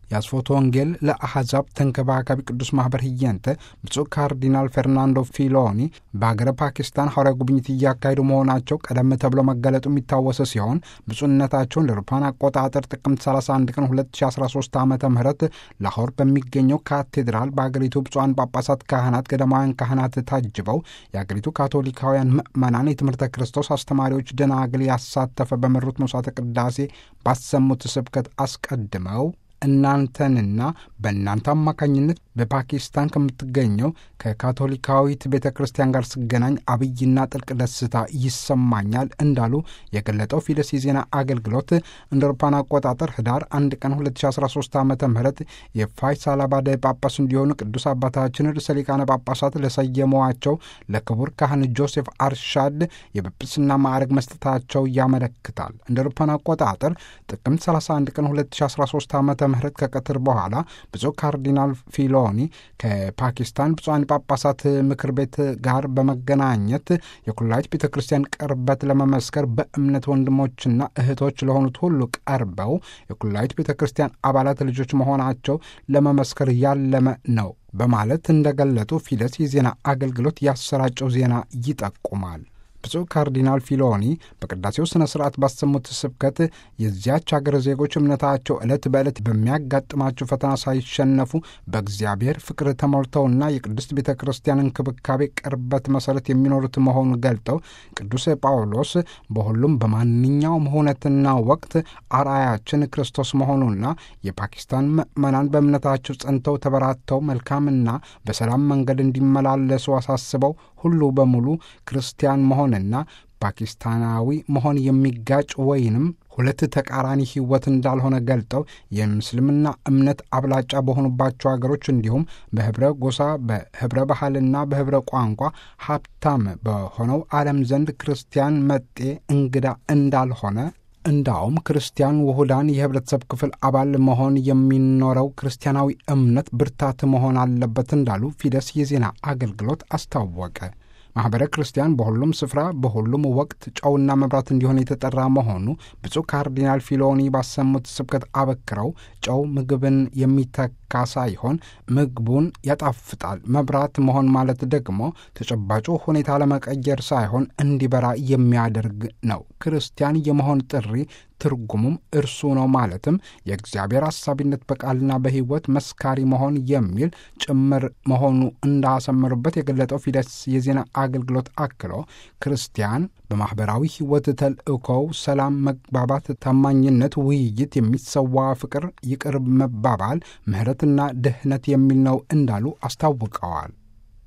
የአስፎቶ ወንጌል ለአሕዛብ ተንከባካቢ ቅዱስ ማኅበር ህየንተ ብፁዕ ካርዲናል ፌርናንዶ ፊሎኒ በሀገረ ፓኪስታን ሐዋርያዊ ጉብኝት እያካሄዱ መሆናቸው ቀደም ተብሎ መገለጡ የሚታወስ ሲሆን ብፁዕነታቸውን ለአውሮፓውያን አቆጣጠር ጥቅምት 31 ቀን 2013 ዓ ም ላሆር በሚገኘው ካቴድራል በአገሪቱ ብፁዓን ጳጳሳት፣ ካህናት፣ ገዳማውያን ካህናት ታጅበው የአገሪቱ ካቶሊካውያን ምዕመናን የትምህርተ ክርስቶስ አስተማሪዎች ደናግል ያሳተፈ በመሩት መስዋዕተ ቅዳሴ ባሰሙት ስብከት አስቀድመው እናንተንና በእናንተ አማካኝነት በፓኪስታን ከምትገኘው ከካቶሊካዊት ቤተ ክርስቲያን ጋር ስገናኝ አብይና ጥልቅ ደስታ ይሰማኛል እንዳሉ የገለጠው ፊደስ የዜና አገልግሎት እንደ አውሮፓውያን አቆጣጠር ህዳር አንድ ቀን 2013 ዓ ም የፋይሳላባድ ጳጳስ እንዲሆኑ ቅዱስ አባታችን ርዕሰ ሊቃነ ጳጳሳት ለሰየመዋቸው ለክቡር ካህን ጆሴፍ አርሻድ የጵጵስና ማዕረግ መስጠታቸው ያመለክታል። እንደ አውሮፓውያን አቆጣጠር ጥቅምት 31 ቀን 2013 ዓ ም ከቀትር በኋላ ብፁዕ ካርዲናል ፊሎኒ ከፓኪስታን ብፁዓን ጳጳሳት ምክር ቤት ጋር በመገናኘት የኩላሊት ቤተ ክርስቲያን ቅርበት ለመመስከር በእምነት ወንድሞችና እህቶች ለሆኑት ሁሉ ቀርበው የኩላሊት ቤተ ክርስቲያን አባላት ልጆች መሆናቸው ለመመስከር ያለመ ነው በማለት እንደገለጡ ፊደስ የዜና አገልግሎት ያሰራጨው ዜና ይጠቁማል። ብፁዕ ካርዲናል ፊሎኒ በቅዳሴው ሥነ ሥርዓት ባሰሙት ስብከት የዚያች አገር ዜጎች እምነታቸው ዕለት በዕለት በሚያጋጥማቸው ፈተና ሳይሸነፉ በእግዚአብሔር ፍቅር ተሞልተውና የቅድስት ቤተ ክርስቲያን እንክብካቤ ቅርበት መሠረት የሚኖሩት መሆኑን ገልጠው ቅዱስ ጳውሎስ በሁሉም በማንኛውም ሁነትና ወቅት አርአያችን ክርስቶስ መሆኑና የፓኪስታን ምዕመናን በእምነታቸው ጸንተው ተበራተው መልካምና በሰላም መንገድ እንዲመላለሱ አሳስበው ሁሉ በሙሉ ክርስቲያን መሆንና ፓኪስታናዊ መሆን የሚጋጭ ወይንም ሁለት ተቃራኒ ሕይወት እንዳልሆነ ገልጠው የምስልምና እምነት አብላጫ በሆኑባቸው አገሮች እንዲሁም በህብረ ጎሳ፣ በህብረ ባህልና በህብረ ቋንቋ ሀብታም በሆነው ዓለም ዘንድ ክርስቲያን መጤ እንግዳ እንዳልሆነ እንዳውም ክርስቲያን ውሁዳን የህብረተሰብ ክፍል አባል መሆን የሚኖረው ክርስቲያናዊ እምነት ብርታት መሆን አለበት እንዳሉ ፊደስ የዜና አገልግሎት አስታወቀ። ማኅበረ ክርስቲያን በሁሉም ስፍራ በሁሉም ወቅት ጨውና መብራት እንዲሆን የተጠራ መሆኑ ብፁዕ ካርዲናል ፊሎኒ ባሰሙት ስብከት አበክረው ጨው ምግብን የሚተካ ሳይሆን ምግቡን ያጣፍጣል። መብራት መሆን ማለት ደግሞ ተጨባጩ ሁኔታ ለመቀየር ሳይሆን እንዲበራ የሚያደርግ ነው። ክርስቲያን የመሆን ጥሪ ትርጉሙም እርሱ ነው። ማለትም የእግዚአብሔር አሳቢነት በቃልና በሕይወት መስካሪ መሆን የሚል ጭምር መሆኑ እንዳሰመሩበት የገለጠው ፊደስ የዜና አገልግሎት አክሎ ክርስቲያን በማኅበራዊ ሕይወት ተልእኮው ሰላም፣ መግባባት፣ ታማኝነት፣ ውይይት፣ የሚሰዋ ፍቅር፣ ይቅር መባባል፣ ምሕረትና ድህነት የሚል ነው እንዳሉ አስታውቀዋል።